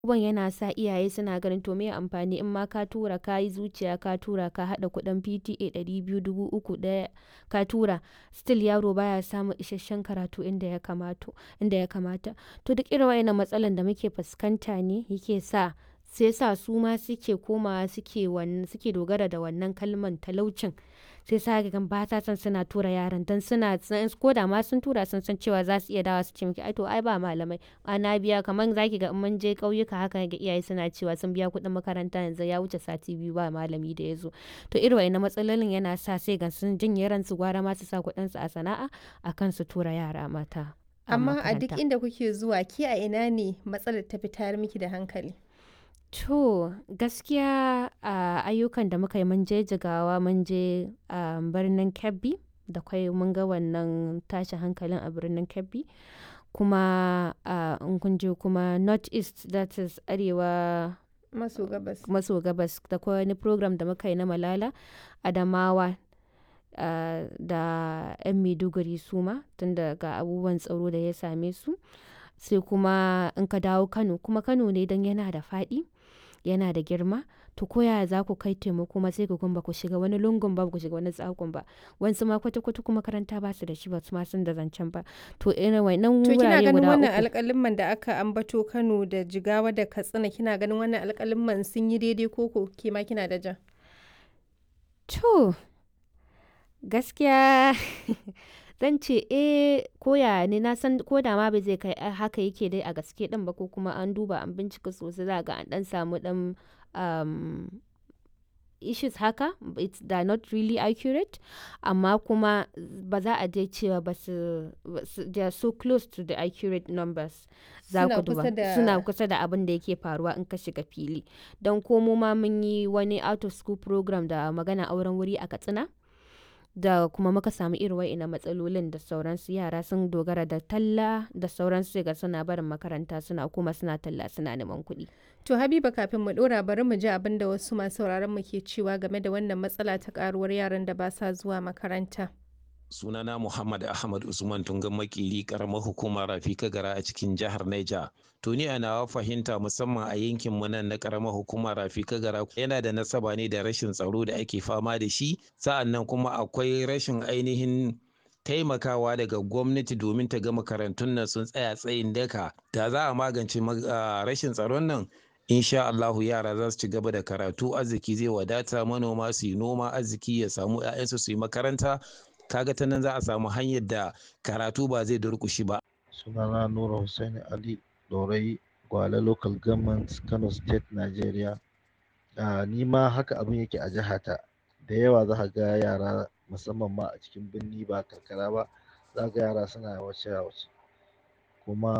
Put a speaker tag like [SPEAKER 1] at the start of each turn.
[SPEAKER 1] abubuwan yana sa iyaye suna ganin to meye amfani in ma ka tura ka yi zuciya ka tura ka haɗa kuɗin PTA ɗari biyu, dubu uku ɗaya ka tura still yaro baya samun isasshen karatu inda ya kamato inda ya kamata. To duk irin waɗannan matsalan da muke fuskanta ne yake sa sai sa su ma suke komawa suke wannan suke dogara da wannan kalman talaucin. Sai sa kaga ba sa son suna tura yaran dan suna ko da ma sun tura sun san cewa za su iya dawowa su ce miki ai to ai ba malamai. A na biya kaman za ki ga in mun je ƙauyuka haka ga iyaye suna cewa sun biya kuɗin makaranta yanzu ya wuce sati biyu ba malami da ya zo. To irin waɗannan matsalolin yana sa sai ga sun janye ransu gwara ma su sa kuɗinsu a sana'a akan su tura yara mata.
[SPEAKER 2] Amma a duk inda kuke zuwa ke a ina ne matsalar ta fi tayar miki da hankali?
[SPEAKER 1] To gaskiya a ayyukan da muka yi mun je Jigawa mun je a birnin Kebbi da kwai mun ga wannan tashin hankalin a birnin Kebbi. Kuma a in kun je kuma North East that is Arewa
[SPEAKER 2] Maso gabas.
[SPEAKER 1] maso gabas da kwai wani program da muka yi na Malala Adamawa ah, da 'yan Maiduguri su ma tunda ga abubuwan tsaro da ya same su. Sai kuma in ka dawo Kano kuma Kano ne dan yana da faɗi yana da girma. To ko yaya za ku kai taimako ma sai ka ga ba ku shiga wani lungun ba, ba ku shiga wani tsakun ba. Wasu ma kwata-kwata kuma makaranta ba su da shi ba su ma san da zancen ba. To irin waɗannan
[SPEAKER 2] To kina
[SPEAKER 1] wurare
[SPEAKER 2] ganin
[SPEAKER 1] guda
[SPEAKER 2] wannan
[SPEAKER 1] uku.
[SPEAKER 2] alƙalimman da aka ambato Kano da Jigawa da Katsina kina ganin wannan alƙalimman sun yi daidai ko ko ke ma kina da ja?
[SPEAKER 1] To gaskiya zan ce eh ko yaya ne na san ko da ma ba zai kai haka yake dai a gaske ɗin ba ko kuma an duba an bincika sosai za ga an ɗan samu ɗan um, issues haka it's they are not really accurate amma kuma ba za a je cewa ba su ba su- they are so close to the accurate numbers za
[SPEAKER 2] Suna
[SPEAKER 1] ku duba
[SPEAKER 2] kusa da-
[SPEAKER 1] suna kusa da abin da yake faruwa in ka shiga fili don ko mu ma mun yi wani out of school program da magana auren wuri a katsina da kuma muka samu irin wa'ina matsalolin da sauransu yara sun dogara da talla da sauransu sai ga suna barin makaranta suna kuma suna talla suna neman kuɗi
[SPEAKER 2] To Habiba kafin mu ɗora bari mu ji abin da wasu masu sauraron mu ke cewa game da wannan matsala ta ƙaruwar yaran da ba sa zuwa makaranta.
[SPEAKER 3] sunana Muhammad Ahmad Usman Tungan Makili karamar hukumar Rafika Gara a cikin jihar Niger. To ni a nawa fahimta musamman a yankin mu nan na karamar hukumar Rafika Gara yana da nasaba ne da rashin tsaro da ake fama da shi sa'an nan kuma akwai rashin ainihin taimakawa daga gwamnati domin ta ga makarantun nan sun tsaya tsayin daka da za a magance ma- ah, rashin tsaron nan insha Allahu yara za su ci gaba da karatu arziki zai wadata manoma su yi noma arziki ya samu 'ya'yansu su yi makaranta kaga ta nan za a samu hanyar da karatu ba zai durƙushi ba
[SPEAKER 4] sunana nura hussaini ali dorai gwale local government kano state nigeria Ah, ni ma haka abin yake a jihata da yawa za ka ga yara musamman ma a cikin birni ba karkara ba za ka ga yara suna yawace yawace kuma